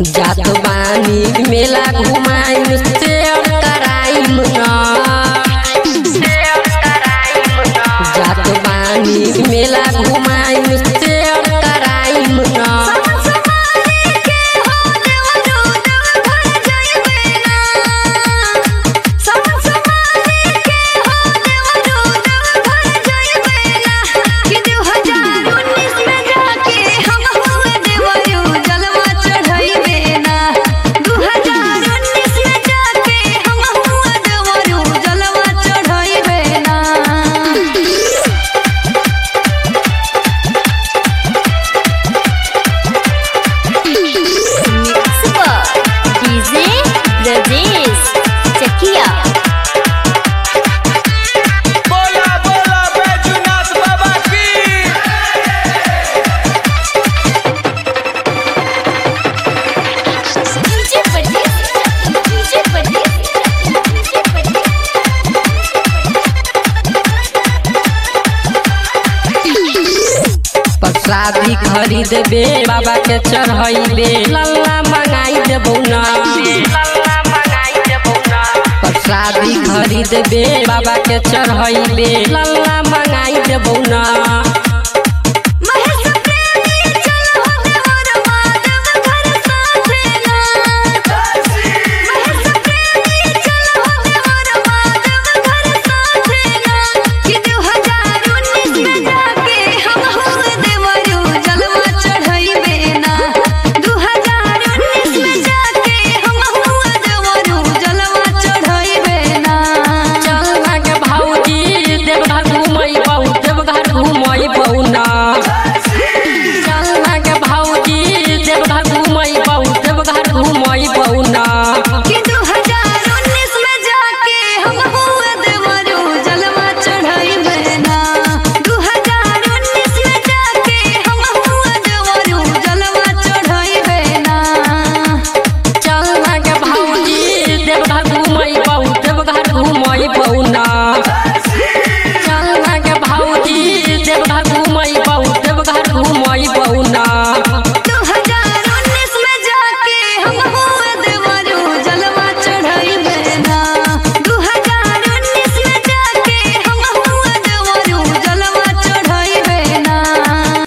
जात बानी मेला घुमाई शेयर कराइम न जात बानी मेला घुमाई शेयर कराइम न डीजे ब्रजेश चकिया बोला बोला बैजूनाथ बाबा की DJ Brajesh DJ Brajesh DJ प्रसादी खरीदबे बाबा के चढ़ैबे लल्ला मंगाई देबौ ना प्रसादी खरीदबे बाबा के चढ़ैबे लल्ला मंगाई देबौ ना महेश प्रेमी चल हो देवर माधव घर साथेला महेश प्रेमी चल हो देवर माधव घर साथेला कि 2019 में जाके हम हो देवरू जलवा चढ़ाइबे ना 2019 में जाके हम हो देवरू जलवा चढ़ाइबे ना चलना के भौजी देवघर घुमैबौ देवघर घुमैबौ ना चलना के भौजी देवघर घुमैबौ देवघर घुमैबौ ना कि 2019 में जाके हम हुए देवरू जलवा चढ़ाइबे ना 2019 में जाके हम हुए देवरू जलवा चढ़ाइबे ना चलना के भौजी देवघर घुमैबौ देवघर घुमैबौ ना